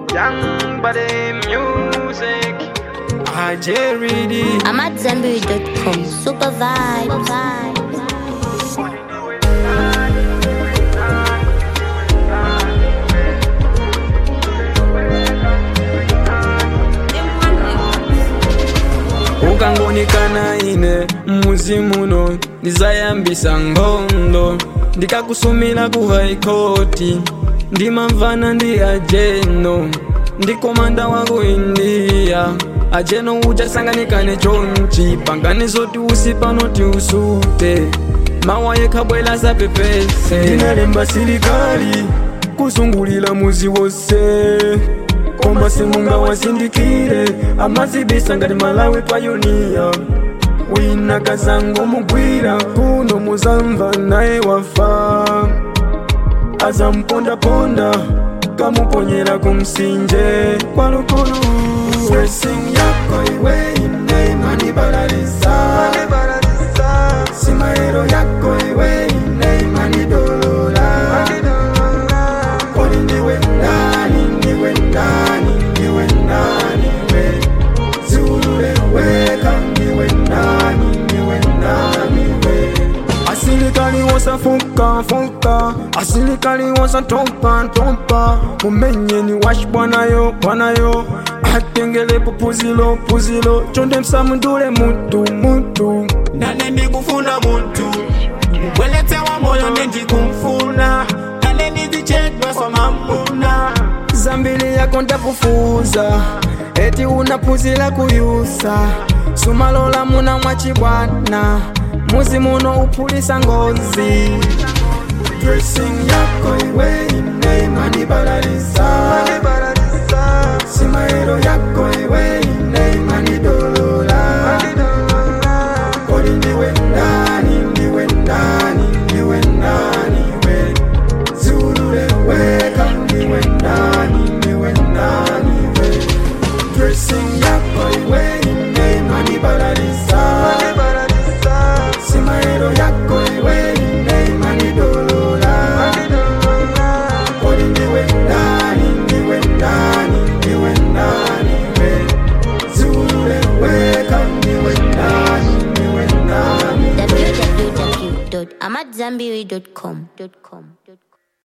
Young body music. Ah, Jerry D. I'm at Zenberry.com. Super vibe. ukangonikana ine mmuzimuno ndizayambisa nkhondo ndikakusumira ku haikoti ndimamvana ndi ajeno ndi komanda wa ku indiya ajeno uchasanganikane chonchi pangani zoti usi pano tiusute mawa yekhabwela sapepese ndinalemba silikali kusungulira muzi wose koma simungawazindikire amazibisa ngati malawi payoniya wina kazango mugwira kuno muzamva naye wafa azampondaponda kamuponyera kumsinje kwalukulu Blessing yako iwe ine imanibalaliza simaero yako iwe ine imanidolola Kwani ndiwe ndani, ndiwe ndani, ndiwe ndani we Zulule weka, ndiwe ndani, ndiwe ndani we Asilikali wasafuka fuka, asilikali wasatopa topa, mumenyeni washi bwanayo bwanayo, atengele pupuzilo puzilo, chonde msamundule mutu mutu. nane ndikufuna muntu ubweletsewa moyo nendikumfuna nane ndizichedwa swamamuna zambili yako ndakufuza eti unapuzila kuyusa sumalola muna mwachibwana muzi muno uphulisa ngozi dressing yako iwe ine imanibalaliza simaero yako iwe ine imanidolola kodi ndiwe ndani ndiwe ndani ndiwe ndani we zulule weka ndiwe ndani ndiwe ndani we dressing yako iwe ine imanibalaliza simaero yako iwe ine imanidolola kodi ndiwe ndani ndiwe ndani ndiwe ndani we zulule weka ndiwe ndani ndiwe ndani www.amatzambiri.com.